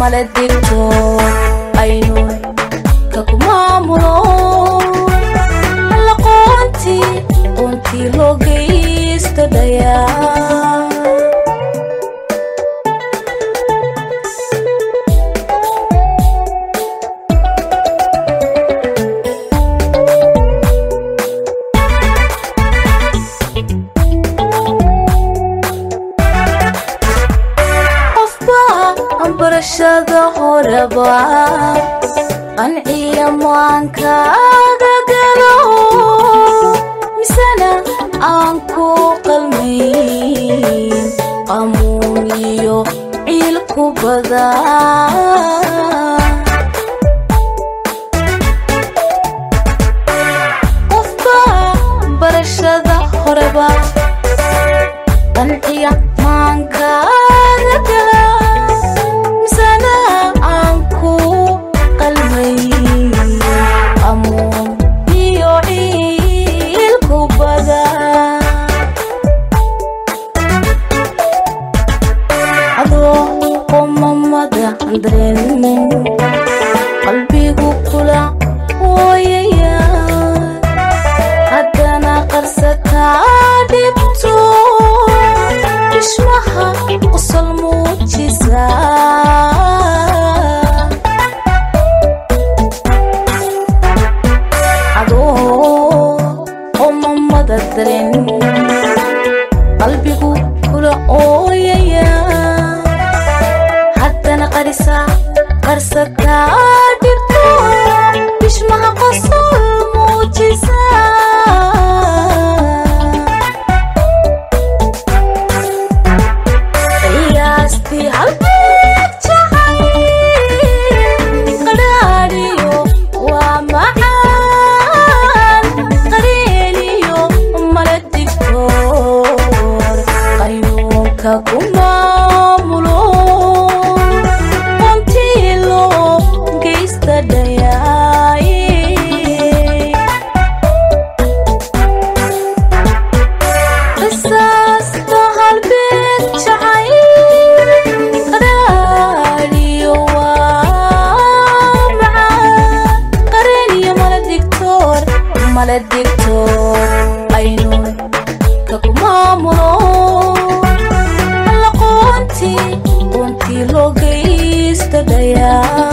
male digto aynu kaku maamulo laqoontii qoontii loo geysto dhayaa barashada horeba qanciya maankaaga galo misena aan ku qalmayn qamuun iyo ciilku badan qofba barashada horeba qanciya maankaaga gala qalbigu kula wooyaya haddana qarsataa dhibto dhishmaha qosol muujisa qomamada daren qalbigu kula ooyaya haddana qarisa qarsataa dhibto dhishmaha qosol muujisa qiyaastii halbeeg jacay qadhaadhiyo waa macaan qareeniyo mala digtoor qaynuunka ku maamulo qontilo geysta dhayaaye qisaasta halbeeg jacay qadhaadhiyo waa macaan qareeniyo mala digtoor mala digtoor aynu kaku maamulo laqoontii qoontii loo geysta dhayaa